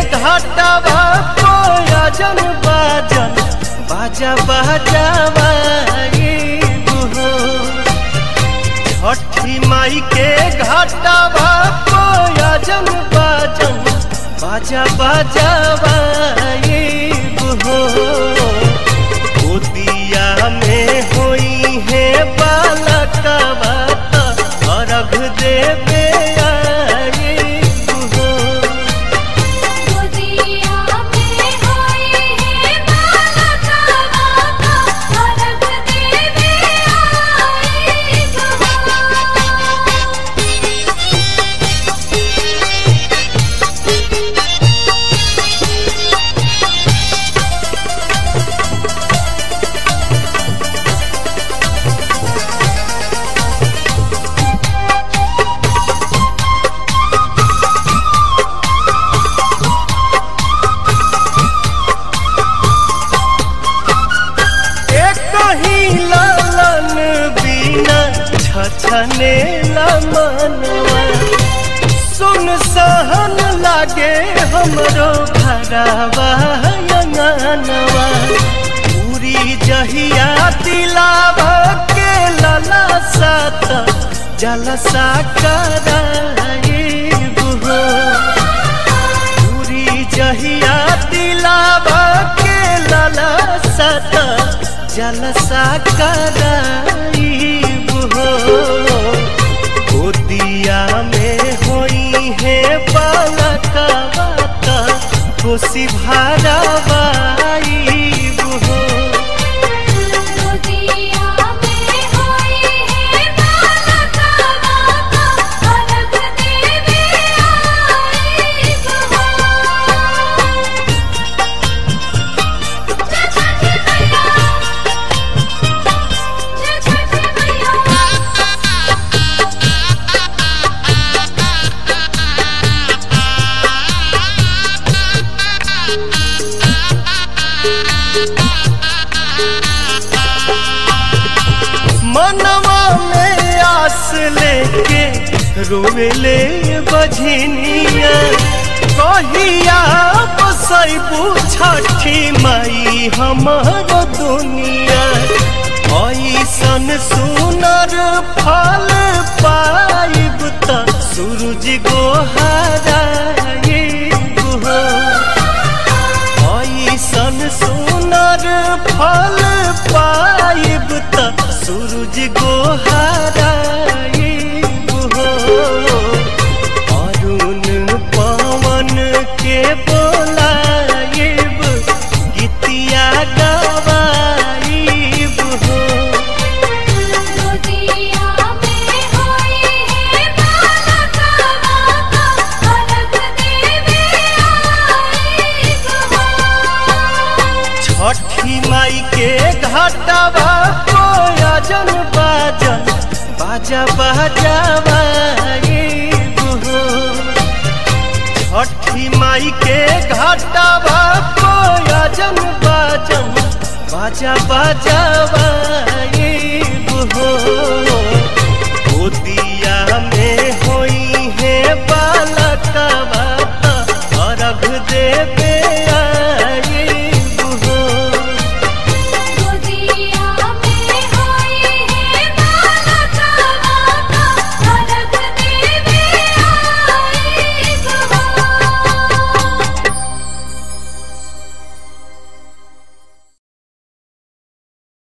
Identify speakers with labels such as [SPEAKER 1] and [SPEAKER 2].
[SPEAKER 1] घाटवा कोयजन बाजन बाजा बाजावा हो छठी माई के घाटवा कोयजन बाजन बाजा बाजावा हो गोदिया में होई है बालकवा त अर्घ देवे आई हो
[SPEAKER 2] गोदिया में होई है बालका बाका अर्घ देवे आई
[SPEAKER 1] एक ही लालन बिना छछने मनवा सुन सहन लागे हमरो भरावा अंगनवा पूरी जहिया दिलावा के लला सात जलसा कराए बुहो पूरी जहिया दिलावा के लाला सत जलसा कराई हो गोदिया में होई है बालका बाता खुशी भरावाई हो
[SPEAKER 2] गोदिया में होई है बालका बाका अर्घ देवे आई जय छठी मैया जय छठी मैया
[SPEAKER 1] मनवा में आस लेके रोवेले बझनिया कहिया बसैबू छठी माई हमर दुनिया ऐसन सुनर फल पाइब त सूरज गोहराए हो ऐसन सुनर फल पाइब त सूरज गोहराइब हो अरुण पवन के बोलाइब गीतिया गवाइब हो
[SPEAKER 2] गोदिया में होई है बालका बाका अर्घ देवे आई
[SPEAKER 1] छठी माई के घाटवा कोयजन बाजन बाजा बाजावा हो छठी माई के घाटवा कोयजन बाजन बाजा बाजावा हो